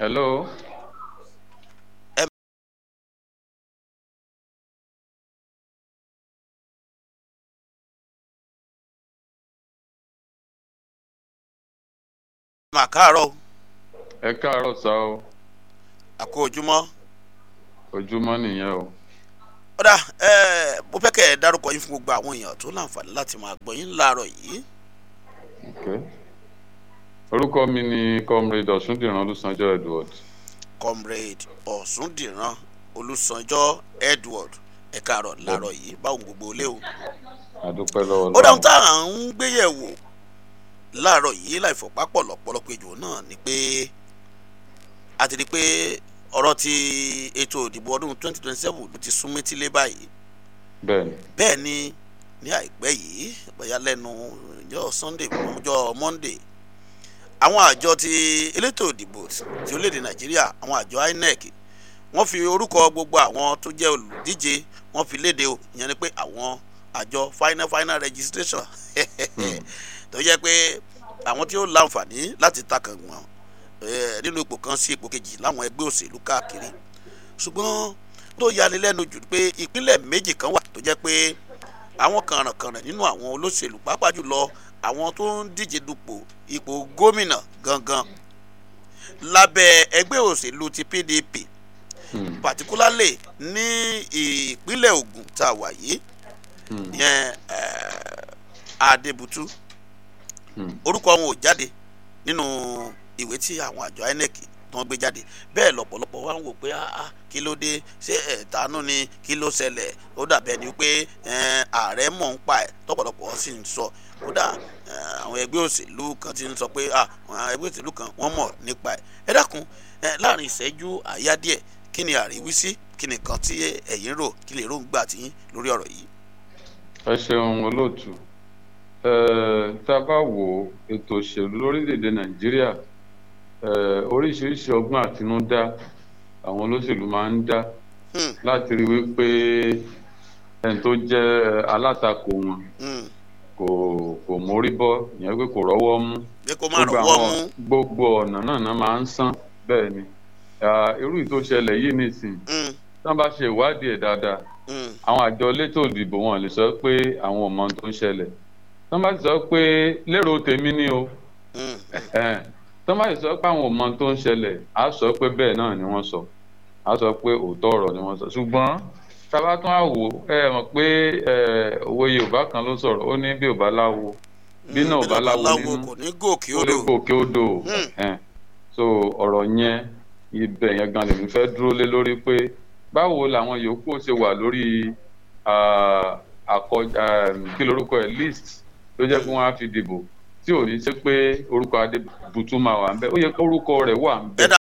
hello. mà káàárọ̀ o ẹ káàárọ̀ sá o àkó ojúmọ́ ojúmọ́ nìyẹn o. ọ̀dà ẹ̀ mo fẹ́ kẹ́ ẹ dárúkọ yín fún gbogbo àwọn èèyàn tó láǹfààní láti máa gbọ́ yín láàárọ̀ yìí Okay. orúkọ mi ni comrade ọ̀ṣúndìran olùsànjọ́ edward comrade ọ̀ṣúndìran olùsànjọ́ edward ẹ káàárọ̀ láàárọ̀ yìí báwo ni gbogbo ilé o àdúpẹ́ lọ́wọ́ ó dáhùn tá à ń gbéyẹ̀wò láàárọ̀ yìí láì fọ̀pápọ̀ lọ́pọ̀lọpọ̀ ejò náà ni pé a ti rí i pé ọ̀rọ̀ ti ètò ìdìbò ọdún 2027 ló ti sún métílé báyìí bẹ́ẹ̀ ni bẹ́ẹ̀ ni ní àìpẹ́ yìí bóyá lẹ́nu ọjọ́ sunday ọjọ́ monday àwọn àjọ ti elétò ìdìbò ti orílẹ̀-èdè nàìjíríà àwọn àjọ inec wọ́n fi orúkọ gbogbo àwọn tó jẹ́ olùdíje wọ́n fi léde o ìyẹn ni pé àwọn àjọ final final registration tó jẹ́ pé àwọn tí ó láǹfààní láti takàngbọ̀n eh, nínú ipò kan sí ipò kejì láwọn ẹgbẹ́ òṣèlú káàkiri ṣùgbọ́n tó yani lẹ́nu jù pé ìpínlẹ̀ méjì kan wà tó jẹ́ pé àwọn kànrànkànràn nínú àwọn olóṣèlú pàápàá jùlọ àwọn tó ń díje dupò ipò gómìnà gangan lábẹ́ ẹgbẹ́ òṣèlú ti pdp Hmm, particularly ní ìpínlẹ̀ ogun tá a wà yìí hmm, yẹn eh, adébútú hmm. orúkọ wọn ò jáde nínú ìwé tí àwọn àjọ inec tó ń gbé jáde bẹ́ẹ̀ lọ́pọ̀lọpọ̀ wá ń wò pé ah ah, kí ló dé ṣé ẹ̀tanú ni kí ló ṣẹlẹ̀ ó dàbẹ̀ ni pé eh, ààrẹ mọ̀ ń pa ẹ̀ tọ́pọ̀lọpọ̀ sì ń sọ kódà eh, àwọn ẹgbẹ́ òṣèlú kan ti ń sọ pé ah àwọn ẹgbẹ́ òṣèlú kan wọ́n mọ̀ nípa ẹ̀ ẹ dákun eh, láàrin ìṣẹ́jú àyá díẹ̀ kí ni àríwísí kí ni nǹkan tí ẹ̀yin rò kí lè ròǹgbà tí yín lórí ọ̀rọ̀ yìí. ẹ ṣeun olóòtú Eh, tá a bá wo ètò òṣèlú lórílẹ̀‐èdè nàìjíríà eh, oríṣiríṣi ọgbọ́n àtinúdá àwọn olóṣèlú máa ń dá Hmm, láti rí wípé ẹni tó jẹ́ alátakò wọn hmm, kò kò mórí bọ́ ìyẹn pé kò rọ́wọ́ mú pé kó má gbogbo rọwọ́ àwọn mú. gbogbo ọ̀nà náà náà máa ń sán bẹ́ẹ̀ ni Ah, irú ìtò ṣẹlẹ̀ yìí nìsín Hmm, tí wọ́n bá ṣe ìwádìí ẹ̀ dáadáa hmm, àwọn àjọ elétò ìdìbò wọn lè sọ pé àwọn ò mọ ohun tó ń ṣẹlẹ̀ tí wọ́n bá sọ pé lérò tèmi ni o hmm, ẹ̀hẹ́n. tí wọ́n bá sọ pé àwọn ò mọ ohun tó ń ṣẹlẹ̀ á sọ pé bẹ́ẹ̀ náà ni wọ́n sọ á sọ pé òótọ́ ọ̀rọ̀ ni wọ́n sọ ṣùgbọ́n tábà tún á wò ẹ mọ̀ pé ẹ, òwe yorùbá kan ló sọ̀rọ̀ ó ní bí ò bá láwo bí náà ò bá láwo nínú kò ní gòkè ó lè odò. gòkè odò Hmm. ẹ̀hẹ́n. so ọ̀rọ̀ yẹn ibẹ̀ yẹn gan lèmi fẹ́ dúró lé lórí pé báwo làwọn yòókù ṣe wà lórí ah, àkọ ah, kí lorúkọ ẹ̀ list tó jẹ́ pé wọ́n á fi dìbò tí ò ní ṣe pé orúkọ adébùtú máa wà ń bẹ̀ ó yẹ kó orúkọ rẹ̀ wà ń bẹ̀. ẹ̀dá